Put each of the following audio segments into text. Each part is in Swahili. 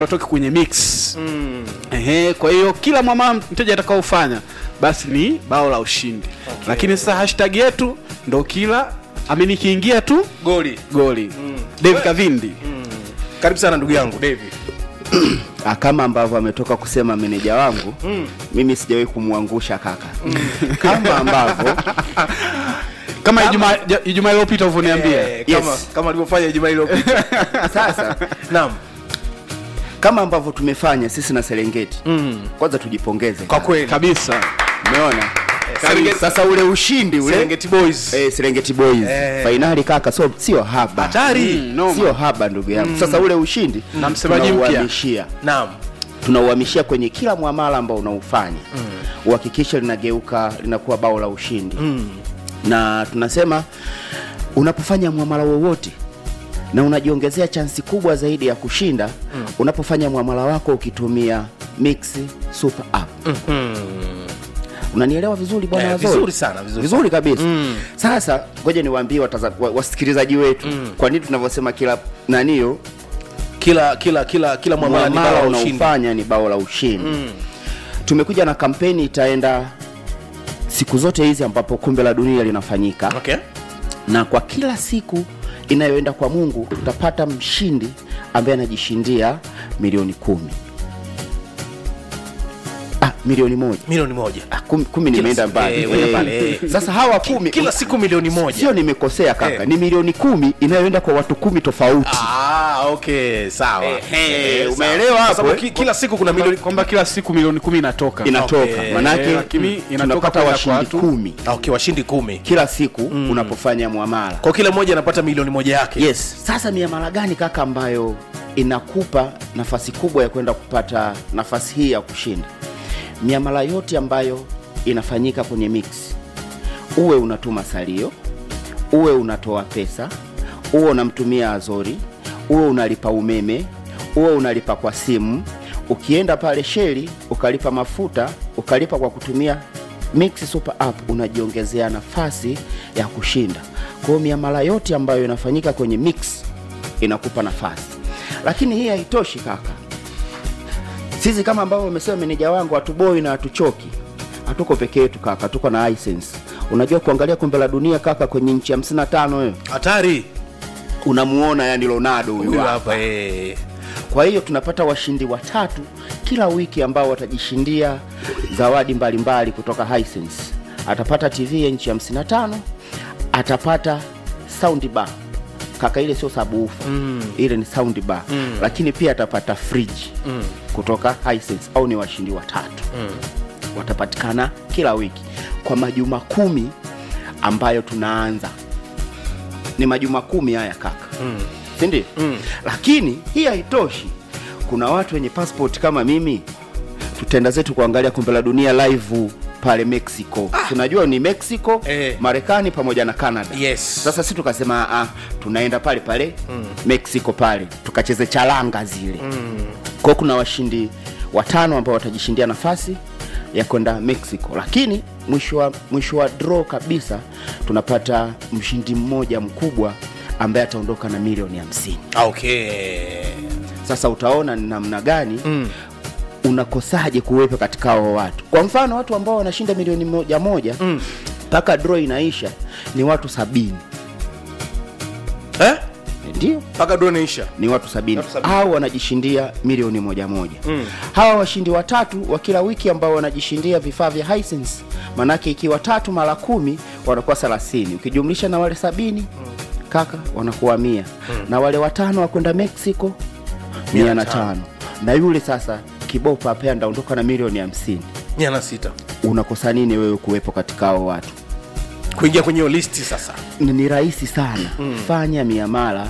watoke kwenye mix mm. Ehe, kwa hiyo kila mwamala mteja atakaofanya basi ni bao la ushindi okay. Lakini sasa hashtag yetu ndo kila amini kiingia tu goli goli mm. David Kavindi karibu sana ndugu yangu David Ah, kama ambavyo ametoka kusema meneja wangu mm. mimi sijawahi kumwangusha kaka mm. kama ambavyo kama Ijumaa ja- Ijumaa iliyopita ulivyoniambia Eh, kama Yes. kama alivyofanya Ijumaa iliyopita sasa naam kama ambavyo tumefanya sisi na Serengeti Mm. kwanza tujipongeze kwa kweli kabisa umeona Serengeti- sasa ule ushindi ule Serengeti Boys eh, Serengeti Boys Eh. fainali kaka so sio haba hatari Mm, noma. sio haba ndugu yangu sasa ule ushindi Na msemaji mpya. tunauhamishia naam tunauhamishia kwenye kila mwamala ambao unaufanya uhakikishe linageuka linakuwa bao la ushindi Mm. na tunasema unapofanya mwamala wowote na unajiongezea chansi kubwa zaidi ya kushinda mm. unapofanya mwamala wako ukitumia mix super app Mm. unanielewa vizuri bwana Eh, Wazori? vizuri sana, vizuri vizuri kabisa Mm. sasa ngoja niwaambie wataza- wa- wasikilizaji wetu Mm. kwa nini tunavyosema kila nanio kila kila kila kila mwamala ni mwamala bao la ushindi unaofanya ni bao la ushindi Mm. tumekuja na kampeni itaenda siku zote hizi ambapo kombe la dunia linafanyika okay na kwa kila siku inayoenda kwa mungu tutapata mshindi ambaye anajishindia milioni kumi ah, milioni moja milioni moja ah, kumi, kumi nimeenda siku, mbali eh, kwenda eh, pale. eh. sasa hawa kumi kila siku milioni moja sio nimekosea kaka Eh. ni milioni kumi inayoenda kwa watu kumi tofauti ah okay sawa Ehe, Eh, sawa. umeelewa Kwa hapo, sababu eh? ki- kila siku kuna milioni milioni kwamba kila siku milioni kumi inatoka inatoka Okay. manake lakini mm, inatoka tunapata kwenda kwa washindi watu. kumi Ah, okay washindi kumi kila siku unapofanya mwamala kwa kila mmoja anapata milioni moja yake yes sasa miamala gani kaka ambayo inakupa nafasi kubwa ya kwenda kupata nafasi hii ya kushinda miamala yote ambayo inafanyika kwenye mix uwe unatuma salio uwe unatoa pesa uwe unamtumia azori uwe unalipa umeme uwe unalipa kwa simu ukienda pale sheli ukalipa mafuta ukalipa kwa kutumia mix super app unajiongezea nafasi ya kushinda kwa hiyo miamala yote ambayo inafanyika kwenye mix inakupa nafasi lakini hii haitoshi kaka sisi kama ambavyo wamesema meneja wangu hatuboi na hatuchoki hatuko peke yetu kaka tuko na license unajua kuangalia kombe la dunia kaka kwenye nchi 55 wewe hatari unamuona yani ronaldo huyu huyu hapa. hapa eh kwa hiyo tunapata washindi watatu kila wiki ambao watajishindia zawadi mbalimbali mbali kutoka Hisense. atapata tv ya nchi 55 atapata sound bar kaka ile sio sabufa mm. ile ni sound bar mm. lakini pia atapata fridge mm. kutoka Hisense au ni washindi watatu mm. watapatikana kila wiki kwa majuma kumi ambayo tunaanza ni majuma kumi haya kaka mm. sindio mm. lakini hii haitoshi kuna watu wenye passport kama mimi tutaenda zetu kuangalia kombe la dunia live pale mexico ah. tunajua ni mexico Eh. marekani pamoja na canada Yes. sasa si tukasema ah, tunaenda pale pale mm. mexico pale tukacheze charanga zile mm. kwao kuna washindi watano ambao watajishindia nafasi ya kwenda mexico lakini mwisho wa, mwisho wa draw kabisa tunapata mshindi mmoja mkubwa ambaye ataondoka na milioni hamsini okay sasa utaona ni namna gani mm. unakosaje kuwepo katika hao watu kwa mfano watu ambao wanashinda milioni moja moja mpaka mm. draw inaisha ni watu sabini eh ndio mpaka drone inaisha ni watu sabini Watu sabini. au wanajishindia milioni moja moja mm. hawa washindi watatu wa kila wiki ambao wanajishindia vifaa vya Hisense manake ikiwa tatu mara kumi wanakuwa thelathini ukijumlisha na wale sabini mm. kaka wanakuwa mia mm. na wale watano wakwenda mexico Mia mia na na tano. tano na yule sasa kibopa pea ndaondoka na milioni hamsini mia na sita unakosa nini wewe kuwepo katika hao watu kuingia kwenye hiyo listi sasa ni ni rahisi sana mm. fanya miamala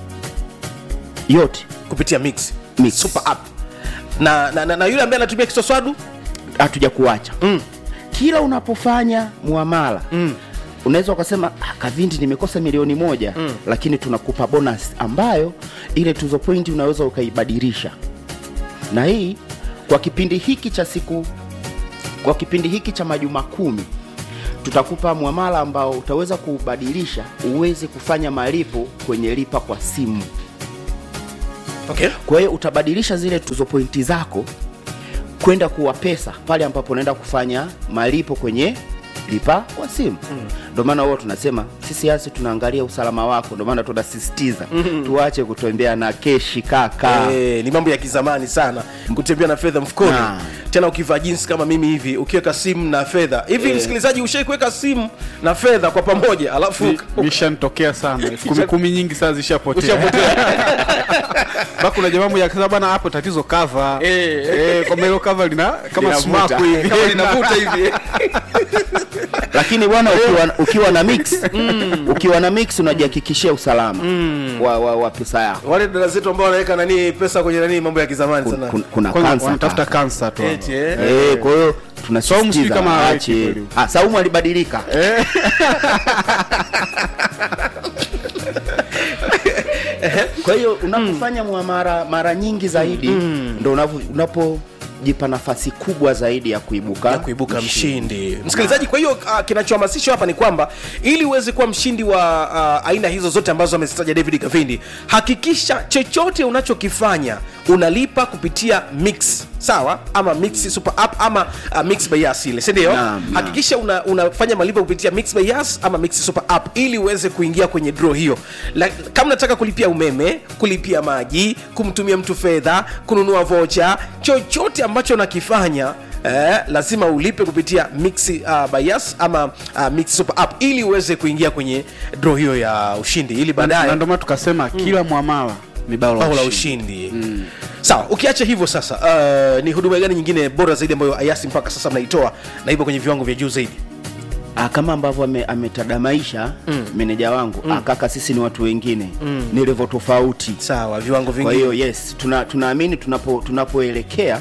yote kupitia mix, Mix. super app na, na, na, na yule ambaye anatumia kiswaswadu hatuja kuacha Mm. kila unapofanya muamala mm. unaweza ukasema ah, kavindi nimekosa milioni moja mm. lakini tunakupa bonus ambayo ile tuzo pointi unaweza ukaibadilisha na hii kwa kipindi hiki cha siku kwa kipindi hiki cha majuma kumi tutakupa mwamala ambao utaweza kuubadilisha uweze kufanya malipo kwenye lipa kwa simu okay. kwa hiyo utabadilisha zile tuzo pointi zako kwenda kuwa pesa pale ambapo unaenda kufanya malipo kwenye lipa kwa simu ndio maana huwa tunasema sisi asi tunaangalia usalama wako ndio maana tunasisitiza tuache kutembea na keshi kaka Eh, ni mambo ya kizamani sana kutembea na fedha mfukoni Na. tena ukivaa jinsi kama mimi hivi ukiweka simu na fedha hivi msikilizaji ushai kuweka simu na fedha kwa pamoja alafu Mi- mishanitokea sana elfu kumi kumi nyingi saa zishapotea Baka kuna jamaa mmoja akasema bana hapo tatizo cover Eh. eh kwamba hilo cover lina kama Linavuta. sumaku hivi kama linavuta hivi lakini bwana ukiwa, ukiwa na mix ukiwa na mix unajihakikishia usalama wa, wa, wa pesa yako wale dada zetu ambao wanaweka nani pesa kwenye nani mambo ya kizamani Kun- sana kun- kuna Kwanza kansa wanatafuta kaka. kansa tu Eti, eh. Eh, kwa hiyo Saumu sijui tunasisitiza kama haweki aache. kweli. Ah, Saumu alibadilika kwa hiyo unapofanya muamara mara nyingi zaidi ndo unapo- unapojipa nafasi kubwa zaidi ya kuibuka ya kuibuka mshindi msikilizaji kwa hiyo uh, kinachohamasishwa hapa ni kwamba ili uweze kuwa mshindi wa uh, aina hizo zote ambazo amezitaja david kavindi hakikisha chochote unachokifanya unalipa kupitia mix sawa ama mix super app ama uh, mix by Yas ile si ndio Naam, naam. hakikisha una, unafanya malipo kupitia mix by Yas ama mix super app ili uweze kuingia kwenye draw hiyo La, kama unataka kulipia umeme kulipia maji kumtumia mtu fedha kununua vocha chochote ambacho unakifanya Eh, lazima ulipe kupitia mix uh, by Yas ama uh, mix super app ili uweze kuingia kwenye draw hiyo ya ushindi ili na baadaye ndio maana tukasema kila muamala ni bao bao la la ushindi ushindi sawa ukiacha hivyo sasa uh, ni huduma gani nyingine bora zaidi ambayo ayasi mpaka sasa mnaitoa na ipo kwenye viwango vya juu zaidi Ah, kama ambavyo ame- ametadamaisha meneja wangu ah, kaka sisi ni watu wengine ni levo tofauti sawa viwango kwa vingine hiyo yes tuna, tunaamini tunapo tunapoelekea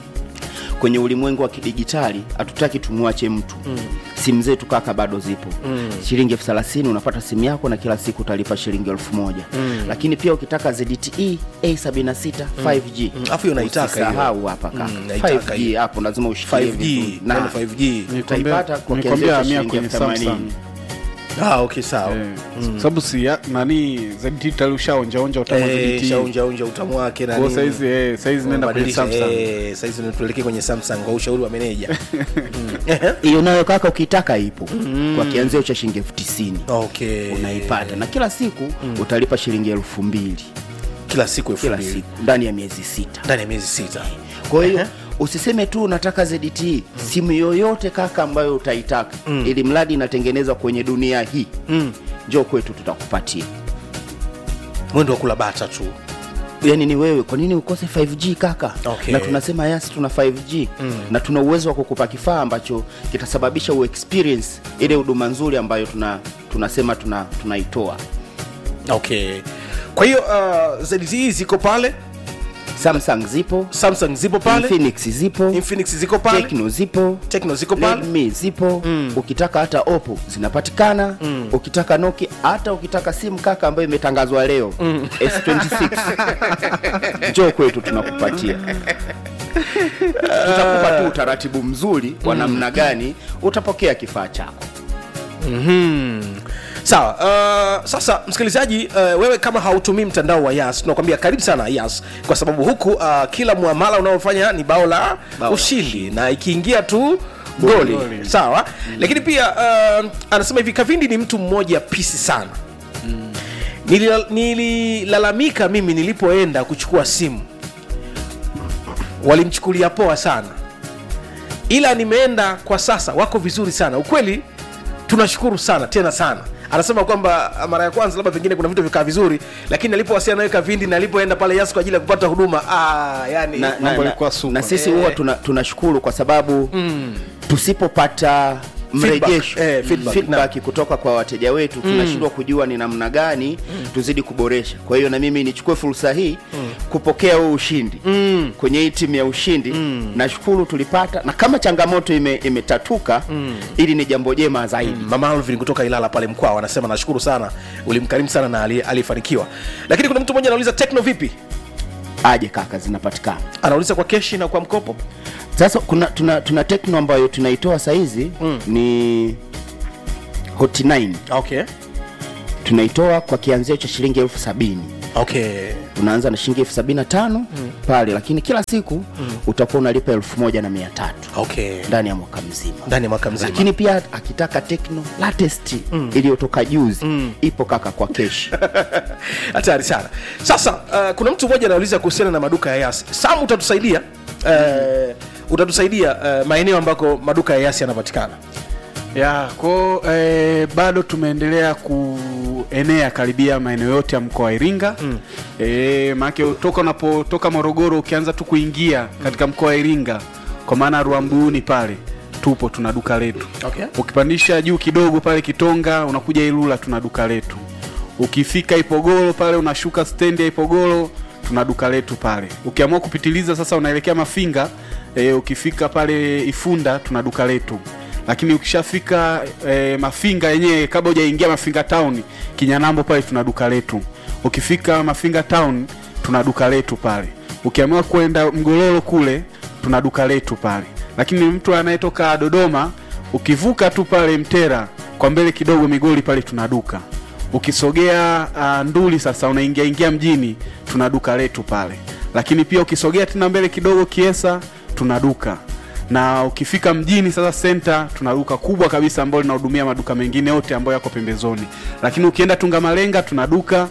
kwenye ulimwengu wa kidijitali hatutaki tumwache mtu simu zetu kaka bado zipo shilingi elfu thelathini unapata simu yako na kila siku utalipa shilingi elfu moja lakini pia ukitaka ZTE A76 5G Alafu hiyo naitaka hiyo. usisahau hapa kaka Mm, naitaka 5G hiyo. hapo lazima ushikilie 5G vizuri. Na, neno 5G utaipata kwa nikwambia kianzio cha mia shilingi kwenye elfu themanini. Samsung ah okay sawa Eh, sababu si ya- nani ZT tayari ushaonjaonja utamu wa Eh, ZT. shaunja unja utamu wake na Kwa nini. saizi eh, saizi nenda kwenye Unabadilisha, Samsung eh, saizi tuelekee kwenye Samsung kwa ushauri wa meneja hiyo nayo kaka ukitaka ipo kwa kianzio cha shilingi elfu tisini okay unaipata na kila siku utalipa shilingi elfu mbili kila siku elfu kila mbili siku ndani ya miezi sita ndani ya miezi sita kwa hiyo usiseme tu unataka ZTE simu yoyote kaka ambayo utaitaka ili mradi inatengenezwa kwenye dunia hii njoo kwetu tutakupatia mwendo wa kula bata tu yani ni wewe kwa nini ukose 5g kaka Okay. na tunasema yasi tuna 5g na tuna uwezo wa kukupa kifaa ambacho kitasababisha uexperience ile huduma nzuri ambayo tuna tunasema tuna tunaitoa okay kwa hiyo uh, ZTE ziko pale samsung zipo samsung zipo pale infinix zipo infinix ziko pale tekno zipo Tecno ziko pale Redmi zipo ukitaka hata Oppo zinapatikana ukitaka Nokia hata ukitaka simu kaka ambayo imetangazwa leo S26 njoo kwetu tunakupatia tutakupa tu utaratibu mzuri wa namna gani utapokea kifaa chako sawa uh, sasa msikilizaji uh, wewe kama hautumii mtandao wa yas tunakwambia karibu sana yas kwa sababu huku uh, kila muamala unaofanya ni bao la Bao la ushindi na ikiingia tu goli Goli. sawa lakini pia uh, anasema hivi kavindi ni mtu mmoja pisi sana Nilila- nililalamika mimi nilipoenda kuchukua simu walimchukulia poa sana ila nimeenda kwa sasa wako vizuri sana ukweli tunashukuru sana tena sana anasema kwamba mara ya kwanza labda pengine kuna vitu vikaa vizuri lakini alipowasiliana nawe kavindi na alipoenda pale yas kwa ajili ya kupata huduma ah, yani na, na, Mambo na, yalikuwa super. na sisi huwa tuna, tunashukuru kwa sababu tusipopata mrejesho eh, feedback, feedback kutoka kwa wateja wetu tunashindwa kujua ni namna gani tuzidi kuboresha kwa hiyo na mimi nichukue fursa hii kupokea huu ushindi kwenye hii timu ya ushindi nashukuru tulipata na kama changamoto ime, imetatuka ili ni jambo jema zaidi mama alvin kutoka ilala pale mkwao anasema nashukuru sana ulimkarimu sana na ali- aliyefanikiwa lakini kuna mtu mmoja anauliza tekno vipi aje kaka zinapatikana anauliza kwa keshi na kwa mkopo sasa kuna tuna, tuna tekno ambayo tunaitoa sahizi ni hot 9 okay tunaitoa kwa kianzio cha shilingi elfu sabini okay unaanza na shilingi elfu sabini na tano pale lakini kila siku utakuwa unalipa elfu moja na mia tatu okay ndani ya mwaka mzima ndani ya mwaka mzima lakini pia akitaka tekno latest iliyotoka juzi ipo kaka kwa keshi hatari sana sasa uh, kuna mtu mmoja anauliza kuhusiana na maduka ya yasi sam utatusaidia uh, utatusaidia uh, maeneo ambako maduka ya yasi yanapatikana ya ko eh, bado tumeendelea kuenea karibia maeneo yote ya mkoa wa Iringa mm. eh, maanake toka unapotoka Morogoro ukianza tu kuingia katika mkoa wa Iringa kwa maana Ruambuni pale tupo tuna duka letu Okay. ukipandisha juu kidogo pale Kitonga unakuja Ilula tuna duka letu ukifika Ipogoro pale unashuka stendi ya Ipogoro tuna duka letu pale ukiamua kupitiliza sasa unaelekea Mafinga e, ukifika pale Ifunda tuna duka letu lakini ukishafika e, Mafinga yenyewe kabla hujaingia Mafinga town Kinyanambo pale tuna duka letu ukifika Mafinga town tuna duka letu pale ukiamua kwenda Mgololo kule tuna duka letu pale lakini mtu anayetoka Dodoma ukivuka tu pale Mtera kwa mbele kidogo Migoli pale tuna duka ukisogea uh, Nduli sasa unaingia ingia mjini tuna duka letu pale lakini pia ukisogea tena mbele kidogo Kiesa tuna duka na ukifika mjini sasa center tuna duka kubwa kabisa ambalo linahudumia maduka mengine yote ambayo yako pembezoni lakini ukienda Tungamalenga tuna duka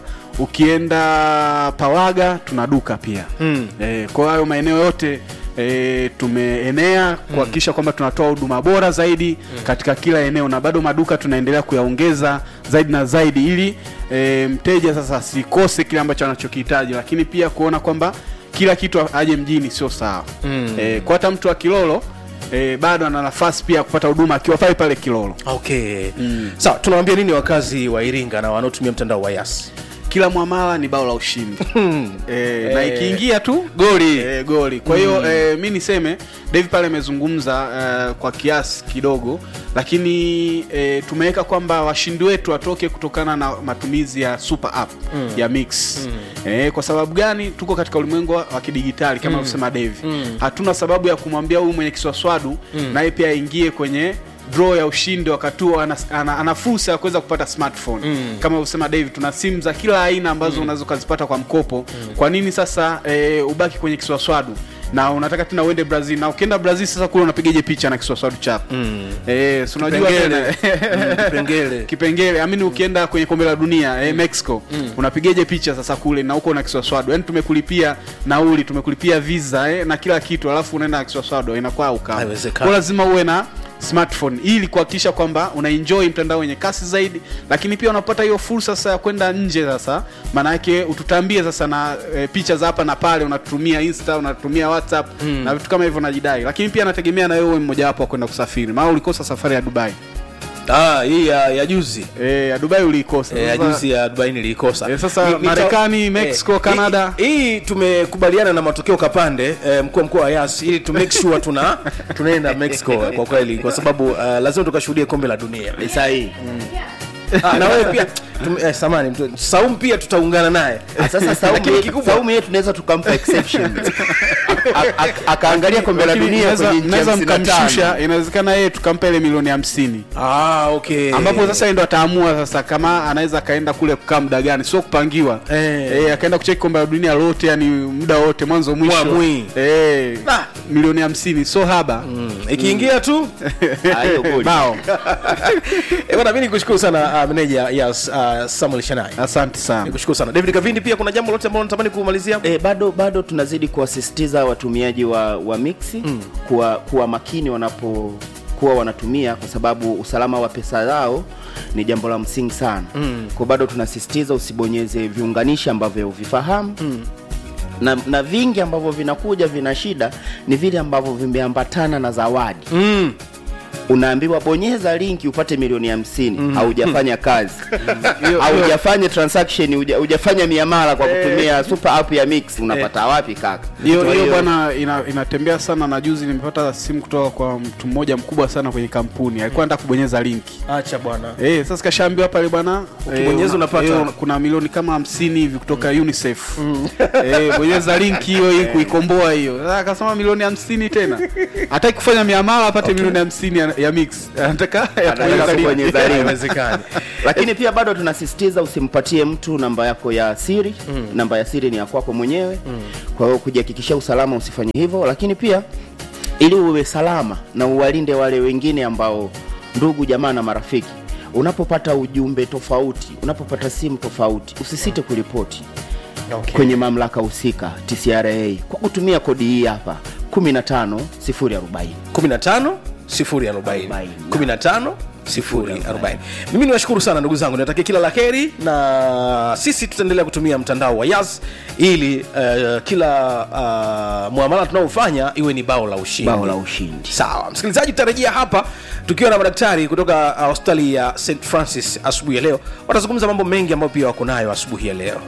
ukienda Pawaga tuna duka pia Mm. e, kwa hayo maeneo yote e, tumeenea kuhakikisha kwamba tunatoa huduma bora zaidi katika kila eneo na bado maduka tunaendelea kuyaongeza zaidi na zaidi ili e, mteja sasa asikose kile ambacho anachokihitaji lakini pia kuona kwamba kila kitu aje mjini sio sawa Mm. e, kwa hata mtu wa Kilolo e, bado ana nafasi pia ya kupata huduma akiwa pale pale Kilolo okay sawa tunawambia nini wakazi wa iringa na wanaotumia mtandao wa yasi kila mwamala ni bao la ushindi e, na ikiingia tu goli e, goli kwa hiyo e, mi niseme David pale amezungumza e, kwa kiasi kidogo lakini e, tumeweka kwamba washindi wetu watoke kutokana na matumizi ya super app ya mix e, kwa sababu gani tuko katika ulimwengu wa wa kidigitali kama alivyosema David hatuna sababu ya kumwambia huyu mwenye kiswaswadu naye pia aingie kwenye draw ya ushindi wakati huo ana, ana, ana fursa ya kuweza kupata smartphone mm. kama ulivyosema David tuna simu za kila aina ambazo mm. unaweza ukazipata kwa mkopo mm. kwa nini sasa e, ubaki kwenye kiswaswadu na unataka tena uende Brazil na ukienda Brazil sasa kule unapigaje picha na kiswaswadu chako mm. e, si unajua Kipengele. tena Mm, kipengele. kipengele amini ukienda kwenye kombe la dunia eh, Mexico unapigaje picha sasa kule na huko na kiswaswadu yani tumekulipia nauli tumekulipia visa eh, na kila kitu alafu unaenda na kiswaswadu inakuwa ukama Haiwezekani. kwa lazima uwe na smartphone ili kuhakikisha kwamba unaenjoy mtandao wenye kasi zaidi lakini pia unapata hiyo fursa sasa ya kwenda nje sasa maana yake ututambie sasa na e, picha za hapa na pale unatumia insta unatumia whatsapp na vitu kama hivyo najidai lakini pia nategemea na wewe uwe mmoja wapo wa kwenda kusafiri maana ulikosa safari ya dubai ah, hii ya, ya juzi e, ya dubai uliikosa Eh, ya Sasa- juzi ya dubai niliikosa Eh, sasa Ni- nita- Marekani, Mexico, eh, Canada. hii, hii tumekubaliana na matokeo kapande eh, mkuu wa mkoa wa yas ili tu make sure tuna tunaenda mexico kwa kweli kwa sababu uh, lazima tukashuhudie kombe la dunia ni sahihi ah, na wewe pia tum, eh, samani mtu- saum pia tutaungana naye Ah, sasa saumu Lakini yetu- kikubwa- saumu yetu tunaweza tukampa exception A- a- a- akaangalia kombe la Lakini dunia mnaweza- kwenye nchi mnaweza hamsini na mkamshusha tano. inawezekana yeye tukampa ile milioni hamsini ah, okay. ambapo sasa yeye ndo ataamua sasa kama anaweza akaenda kule kukaa muda gani sio kupangiwa Eh. eh, akaenda kucheki kombe la dunia lote yani muda wote mwanzo mwisho Mwamwi. eh, Ah. milioni hamsini so haba Mm, ikiingia tu Ah, hiyo goli. bao Eh, bwana mi nikushukuru sana uh, meneja yes, uh, samuel shanai asante sana nikushukuru sana david kavindi pia kuna jambo lote ambalo natamani kumalizia E, bado bado tunazidi kuwasisitiza watumiaji wa, wa mixi mm. kuwa, kuwa makini wanapokuwa wanatumia kwa sababu usalama wa pesa zao ni jambo la msingi sana mm. kwa bado tunasisitiza usibonyeze viunganishi ambavyo uvifahamu mm. na, na vingi ambavyo vinakuja vina shida ni vile ambavyo vimeambatana na zawadi mm. unaambiwa bonyeza linki upate milioni hamsini haujafanya kazi haujafanya transaction huja- hujafanya miamala kwa kutumia super app ya mix unapata wapi kaka hiyo Kwa hiyo hiyo- bwana ina, inatembea sana na juzi nimepata simu kutoka kwa mtu mmoja mkubwa sana kwenye kampuni alikuwa anataka kubonyeza linki acha bwana Eh, sasa kashaambiwa pale bwana Ukibonyeza eh, unapata. eh, kuna milioni kama hamsini hivi kutoka UNICEF. Eh, bonyeza linki hiyo ili kuikomboa hiyo. Sasa akasema milioni hamsini tena. Hataki kufanya miamala apate milioni hamsini ana- ya mix anataka ya Anataka kwenye kwenye dharura. haiwezekani lakini pia bado tunasisitiza usimpatie mtu namba yako ya siri mm. namba ya siri ni ya kwako mwenyewe mm. kwa hiyo kujihakikishia usalama usifanye hivyo lakini pia ili uwe salama na uwalinde wale wengine ambao ndugu jamaa na marafiki unapopata ujumbe tofauti unapopata simu tofauti usisite kuripoti okay. kwenye mamlaka husika tcra kwa kutumia kodi hii hapa 15 040 15 040 15 040 mimi niwashukuru sana ndugu zangu niwatakia kila la heri na sisi tutaendelea kutumia mtandao wa yas ili uh, kila uh, muamala tunaofanya iwe ni bao la ushindi bao la ushindi sawa msikilizaji tutarejea hapa tukiwa na madaktari kutoka uh, hospitali ya st francis asubuhi ya leo watazungumza mambo mengi ambayo pia wako nayo asubuhi ya leo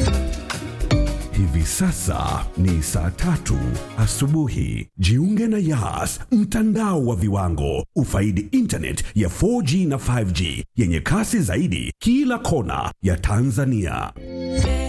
Hivi sasa ni saa tatu asubuhi. Jiunge na Yas, mtandao wa viwango. Ufaidi internet ya 4G na 5G yenye kasi zaidi kila kona ya Tanzania.